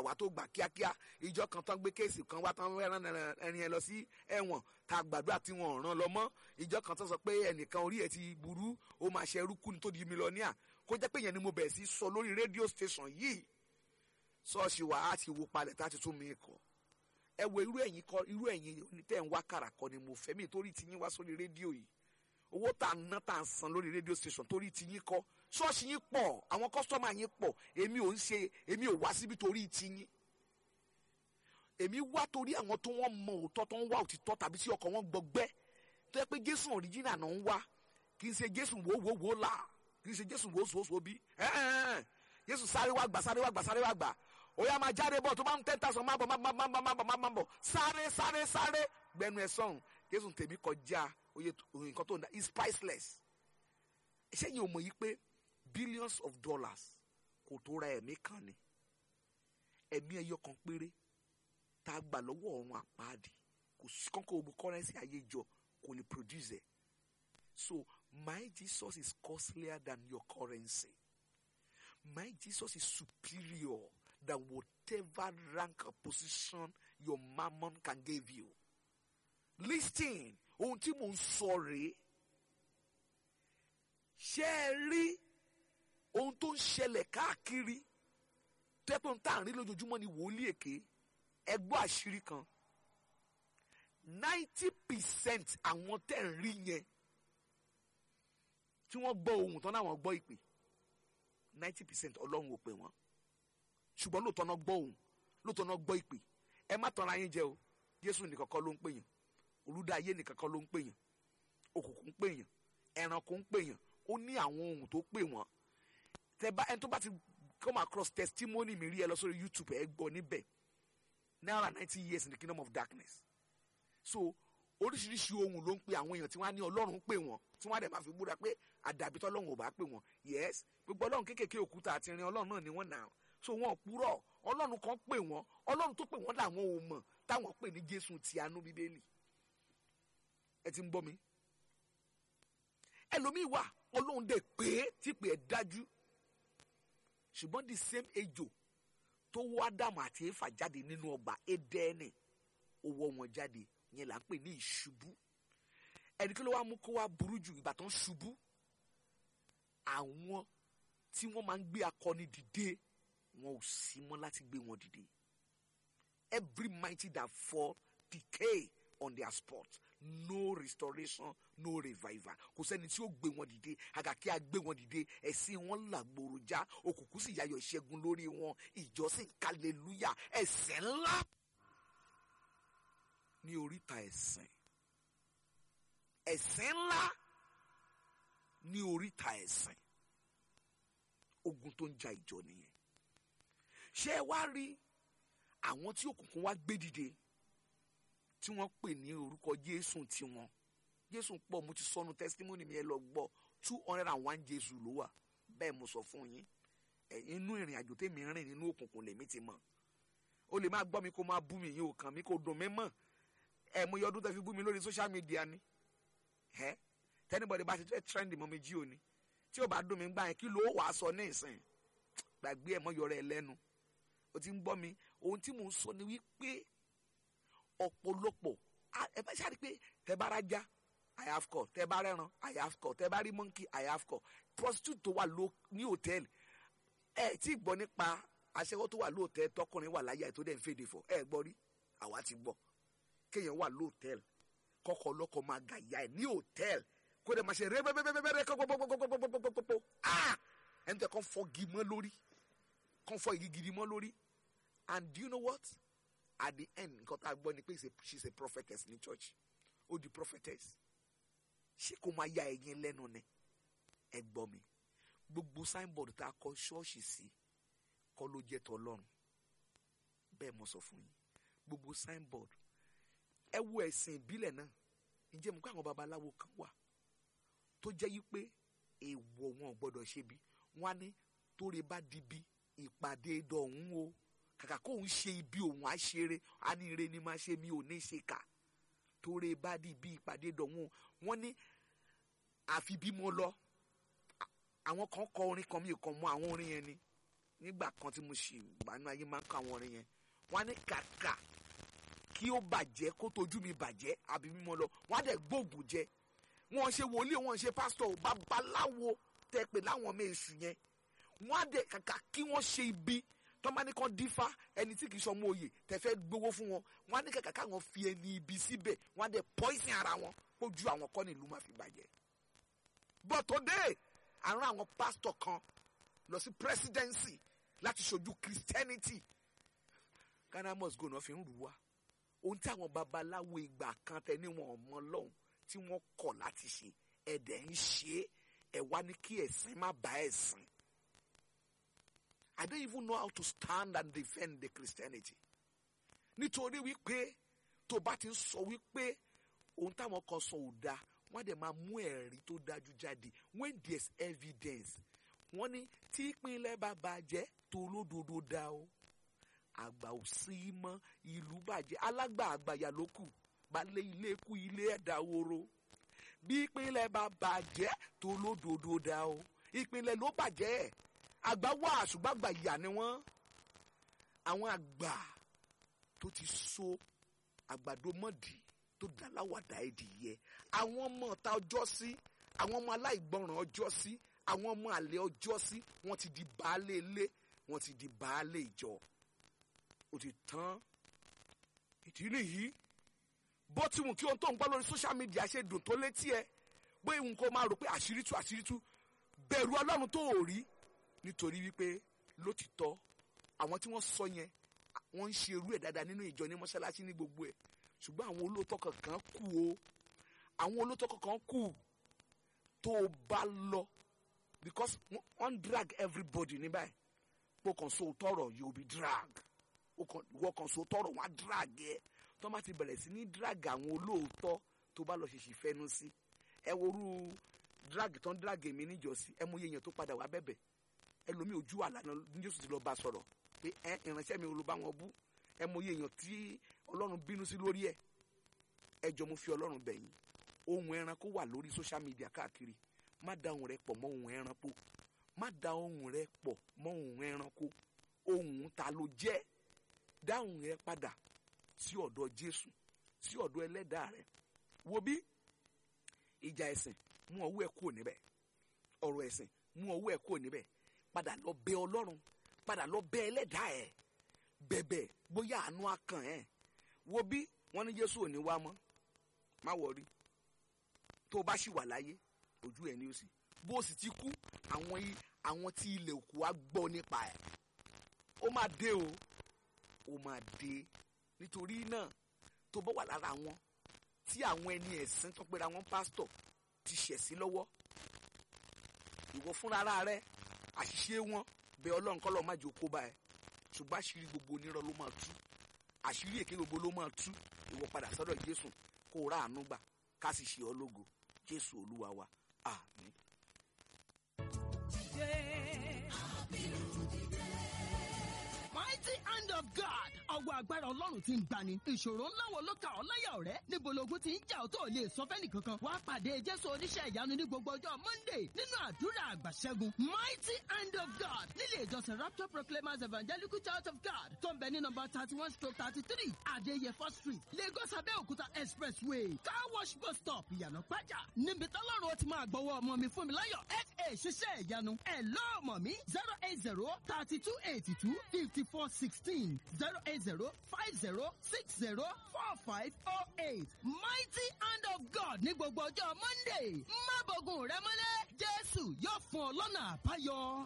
wá tó gbà kíákíá ìjọ kan tán gbé kéèsì kan wá tán rán ẹni ẹ lọ sí ẹ̀wọ̀n tá a gbàdúrà tí wọn ò ràn lọ mọ́ ìjọ kan tán sọ pé ẹnìkan orí ẹ̀ ti burú ó máa ṣe ẹrú kú ní tó di mílíọ̀nìà kó jẹ́ pé yẹn ni mo bẹ̀rẹ̀ sí sọ lórí rédíò station yìí ṣọ́ọ̀ṣì wa á ti wo palẹ̀ tá a ti tún mi kọ́ ẹ wo irú ẹ̀yin kọ irú ẹ̀yin tẹ́ ń wá kàrà kọ́ ni mo fẹ́ mi torí ti yín wá sórí rédíò yìí owó tá a ná tá a san lórí rédíò station torí ti yín kọ́ ṣọ́ọ̀ṣì yín pọ̀ àwọn kọ́sítọ́mà yín pọ̀ èmi ò ń ṣe èmi ò wá síbi torí ti yín èmi wá torí àwọn tó wọ́n mọ òótọ́ tó ń wá òtítọ́ tàbí tí ọkọ̀ wọn gbọgbẹ́ tó yẹ pé jésù ọ̀ríjìnà náà ń wá kì í ṣe jésù wòówòówò là kì í ṣe jésù wòóṣòwòṣò bí jésù sáré wá gbà sáré wá gbà sáré wá gbà ó yá máa jáde bọ̀ tó bá ń ten thousand má bọ̀ má bọ̀ má bọ̀ má bọ̀ má bọ̀ sáré sáré sáré gbẹnu ẹ̀ sọ̀hún jésù tèmi kọjá oye nǹkan tó ń da is priceless ṣé yìí ò mọ̀ yìí pé billions of dollars kò tó ra ẹ̀mí kan ni ẹ̀mí ẹyọ kan péré tá a gbà lọ́wọ́ ọ̀run àpáàdì kò sí kọ́kọ́ ogun currency ayé jọ kò lè produce ẹ̀ so my Jesus is costlier than your currency my Jesus is superior than whatever rank or position your mammon can give you. Listen, ohun tí mò ń sọ rèé. Ṣé ẹ rí ohun tó ń ṣẹlẹ̀ káàkiri? Tẹ́pẹ́ tá à ń rí lójoojúmọ́ ni wòlíì èké. Ẹ gbọ́ àṣírí kan. ninety percent àwọn tẹ́ ń rí yẹn tí wọ́n gbọ́ ohun tán náà wọ́n gbọ́ ìpè ninety percent ọlọ́run ò pè wọ́n ṣùgbọ́n lóòótọ́ náà gbọ́ òun lóòótọ́ náà gbọ́ ìpè ẹ má tanra yín jẹ o jésù nìkan kọ́ ló ń pèyàn olùdá ayé nìkan kọ́ ló ń pèyàn òkùnkùn ń pèyàn ẹranko ń pèyàn ó ní àwọn ohun tó pè wọ́n tẹ bá ẹni tó bá ti come across testimony mi rí ẹ lọ sórí youtube ẹ gbọ́ níbẹ̀ náírà ninety years in the kingdom of darkness so oríṣiríṣi ohun ló ń pe àwọn èèyàn tí wọ́n á ní ọlọ́run pè wọ́n tí wọ́n á dẹ̀ máa fi búra pé àdàbí tọ́lọ́run ò bá pè wọ́n yes gbogbo ọlọ́run kéékèèké òkúta àti irin ọlọ́run náà ni wọ́n nà so wọn ò purọ́ ọlọ́run kan pè wọ́n ọlọ́run tó pè wọ́n làwọn ò mọ̀ táwọn pè ní jésù ti àánú bíbélì ẹ ti ń gbọ́ mi ẹlòmíì wà ọlọ́run dẹ̀ pé tí pè é dájú ṣùgbọ́n the same ejò tó wọ́ ádámù àti éfà jáde nínú ọgbà édẹ́ẹ̀nì ó wọ́ wọn jáde yẹn là ń pè ní ìṣubú ẹni kí ló wá mú kó wá burú jù ìgbà tó ń ṣubú àwọn tí wọ́n máa ń gbé akọni dìde wọn ò sí mọ́ láti gbé wọn dìde every mighty that fall decay on their spot no restoration no revival kò sẹ́ni tí ó gbé wọn dìde àgàkí a gbé wọn dìde ẹ̀sìn wọn làgbòrò já òkùnkùn sì yayọ̀ ìṣẹ́gun lórí wọn ìjọsìn kàlélúyà ẹ̀sẹ̀ ńlá ní oríta ẹ̀sìn ẹ̀sìn ńlá ní oríta ẹ̀sìn ogun tó ń ja ìjọ nìyẹn ṣé ẹ wá rí àwọn tí òkùnkùn wá gbé dìde tí wọ́n pè ní orúkọ jésù tiwọn jésù pọ̀ mo ti sọnù testimony mi ẹ lọ gbọ́ two hundred and one jésù ló wà bẹ́ẹ̀ mo sọ fún yín inú ìrìn àjò tèmi rìn nínú òkùnkùn lèmi ti mọ̀ o lè máa gbọ́ mi kó máa bú mi yín ò kàn mí kó dùn mí mọ̀ ẹ mo yọ ọdún tẹ́ fi bú mi lórí social media ni ẹ tẹ́nibọ̀dì bá ti fẹ́ trend mọ́ mi jí òní tí ò bá dùn mí gbà yẹn kí ló wàá sọ ní ìsìn gbàgbé ẹ̀ mọ́ yọrọ ẹ lẹ́nu o ti ń gbọ́ mi ohun tí mò ń sọ ni wípé ọ̀pọ̀lọpọ̀ ẹ bá ṣáà rí pé tẹ bá rájá i have call tẹ bá rẹran i have call tẹ bá rí monkey i have call prostitute tó wà ló ní hòtẹ́ẹ̀lì ẹ tí gbọ́ nípa aṣẹ́wó tó wà lóòtẹ́ẹ̀lì tọkùnrin wà láyà tó dẹ̀ ń fèdè fọ ẹ gbọ́ rí àwa ti gbọ́ kéèyàn wà lóòtẹ́ẹ̀lì kọ́kọ́ ọlọ́kọ̀ máa gà ìyá ẹ̀ ní hòtẹ́ẹ̀lì kó dẹ̀ máa ṣe rẹ́bẹ́bẹ́bẹ́bẹ́ kọ́kọ́kọ́kọ́kọ́kọ́kọ́kọ́ ah ẹni tẹ́ kọ́ fọ́ gi mọ́ lórí kọ́ fọ́ igi gidi mọ́ lórí and do you know what at the end nǹkan tá a gbọ́ ni pé she is a prophetess ní church ó di prophetess ṣé kò máa ya ẹ̀yin lẹ́nu ni ẹ gbọ́ mi gbogbo signboard tá a kọ ṣọ́ọ̀ṣì sí kọ́ ló jẹ́ tọ́lọ́run bẹ́ẹ̀ mo sọ fún yín gbogbo signboard ẹ wo ẹ̀sìn ìbílẹ̀ náà ǹjẹ́ mo kọ́ àwọn babaláwo kan wà tó jẹ́ yí pé èèwọ̀ wọn ò gbọ́dọ̀ ṣe bí wọ́n á ní tóore bá di bí ìpàdé dọ̀hún o kàkà kó ń ṣe ibi òun á ṣeré á ní ire ni máa ṣe mi ò ní ṣe kà tóore bá di bí ìpàdé dọ̀hún o wọ́n ní àfi bí mo lọ àwọn kan kọ orin kan mi ò kàn mọ àwọn orin yẹn ni nígbà kan tí mo ṣì wà nínú ayé máa ń kọ àwọn orin yẹn wọ́n á ní kàkà kí ó bàjẹ́ kó tójú mi bàjẹ́ àbí mímọ́ lọ wọ́n á dẹ̀ gbóògùn jẹ wọ́n ṣe wòlíì wọ́n ṣe pásítọ̀ babaláwo tẹ́ pé láwọn ọmọ èṣù yẹn wọ́n á dẹ̀ kàkà kí wọ́n ṣe ibi tọ́mání kan dífá ẹni tí kì í sọmọ òye tẹ́ fẹ́ gbowó fún wọn wọ́n á ní kàkà káwọn fi ẹni ibi síbẹ̀ wọ́n á dẹ̀ pọ́ìsìn ara wọn kójú àwọn kọ́ nílùú máa fi bàjẹ́ but today àrùn àwọn pásítọ̀ kan lọ sí presidency láti ṣojú christianity ghana must go náà fi ń rù wá ohun tí àwọn babaláwo ìgbà kan tẹ ní wọn ọmọ lọ́hùn tí wọ́n kọ̀ láti ṣe ẹ̀dẹ̀ ń ṣe é ẹ̀ wá ní kí ẹ̀sìn má bá ẹ̀sìn I don't even know how to stand and defend the Christianity nítorí wípé tó bá ti ń sọ wípé ohun táwọn kan sọ ò dáa wọ́n á dẹ̀ máa mú ẹ̀rí tó dájú jáde when there's evidence wọ́n ní tí ìpínlẹ̀ bá bàjẹ́ tó lódodo dá o àgbà ò sí mọ́ ìlú bàjẹ́ alágbà àgbàyà ló kù balẹ̀ ilé kú ilé ẹ̀dá woro bí ìpínlẹ̀ bá bàjẹ́ tó lódodo dá o ìpínlẹ̀ ló bàjẹ́ àgbà wà ṣùgbọ́n àgbà ìyà ni wọ́n àwọn àgbà tó ti so àgbàdo mọ́dì tó dá láwàdà ẹ̀dìyẹ àwọn ọmọ ọ̀tá ọjọ́ sí àwọn ọmọ aláìgbọràn ọjọ́ sí àwọn ọmọ àlè ọjọ́ sí wọ́n ti di baálé ilé wọ́n ti di baálé ìjọ ó ti tán ìdí nìyí bó ti wù kí ohun tó ń gbọ́ lórí social media ṣe dùn tó létí ẹ bóyá ìwùn kó máa rò pé àṣírí tú àṣírí tú bẹ̀rù ọlọ́run tó ò rí nítorí wípé lótìtọ́ àwọn tí wọ́n sọ yẹn wọ́n ń ṣe irú ẹ̀ dáadáa nínú ìjọ ní mọ́ṣáláṣí ní gbogbo ẹ̀ ṣùgbọ́n àwọn olóòótọ́ kankan kù o àwọn olóòótọ́ kankan kù tó o bá lọ because wọ́n drag everybody ní báyìí pé kàn so tọrọ you be drag wọ́n kàn so tọrọ wọ́n á drag ẹ tó má ti bẹ̀rẹ̀ sí ní drag àwọn olóòótọ́ tó bá lọ ṣèṣì fẹ́nu sí ẹ worú drag tó ń drag èmi níjọ́sí ẹ mọ iye èèyàn tó padà wá bẹ̀bẹ̀ ẹlòmíì ojú àlànà ní Jésù ti lọ bá sọ̀rọ̀ pé ẹ ìránṣẹ́ mi olùbá wọn bú ẹ mọ iye èèyàn tí Ọlọ́run bínú sí lórí ẹ̀ ẹ jọ mo fi Ọlọ́run bẹ̀ yín ohun ẹranko wà lórí social media káàkiri má da ohun rẹ pọ̀ mọ́ ohun ẹranko má da ohun rẹ pọ̀ mọ́ ohun ẹranko ohun ta ló jẹ́ dá ohun rẹ padà sí ọ̀dọ̀ Jésù sí ọ̀dọ̀ ẹlẹ́dàá rẹ wo bí ìjà ẹ̀sìn mú ọwọ́ ẹ̀ kúrò níbẹ̀ ọ̀rọ̀ ẹ̀sìn mú ọwọ́ ẹ̀ kúrò níbẹ̀ padà lọ bẹ Ọlọ́run padà lọ bẹ ẹlẹ́dàá ẹ̀ bẹ̀bẹ̀ bóyá àánú akàn ẹ̀ wo bí wọ́n ní Jésù ò ní wá mọ́ má wọrí tó o bá sì wà láyé ojú ẹ̀ ní o sì bó o sì ti kú àwọn àwọn tí ilẹ̀ òkú á gbọ́ nípa ẹ̀ ó máa dé o ó máa dé nítorí náà tó bá wà lára wọn tí àwọn ẹni ẹ̀sìn tó pera wọn pásítọ̀ ti ṣẹ̀ sí lọ́wọ́ ìwọ fúnra rẹ àṣìṣe wọn bẹ ọlọ́run kọ́ lọ́ọ́ má jẹ́ okó bá ẹ ṣùgbọ́n àṣírí gbogbo onírọ́ ló máa tú àṣírí èké gbogbo ló máa tú ìwọ padà sọ́dọ̀ Jésù kó o rà àánú gbà ká sì ṣe ọ́ lógo Jésù Olúwa wa àmín. Mighty hand of God. Ọwọ́ agbára Ọlọ́run ti ń gbani. Ìṣòro ńlá wo ló ka ọ́ láyà ọ̀rẹ́? Níbo logun ti ń jà ọ́ tó ò lè sọ fẹ́ni kankan? Wàá pàdé Jésù oníṣẹ́ ìyanu ní gbogbo ọjọ́ Monday nínú àdúrà àgbàṣẹ́gun. Mighty hand of God nílé ìjọsìn Rapture Proclaimers Evangelical Church of God tó ń bẹ ní nọmba thirty one stroke thirty three Adéyẹfọ́ street Lagos Abẹ́òkúta expressway car wash bus stop ìyànà pàjá. Níbi tọ́lọ́run ó ti máa gbọ́wọ́ ọmọ mi fún mi láyọ̀ FA ṣiṣẹ́ ìyanu. Ẹ lọ́ọ̀mọ̀ mi zero eight zero thirty two eighty two fifty four sixteen zero eight zero five zero six zero four five oh eight mighty hand of God ní gbogbo ọjọ́ Monday má bọ̀gùn rẹ mọ́lẹ̀ Jésù yóò fún ọ lọ́nà àbáyọ.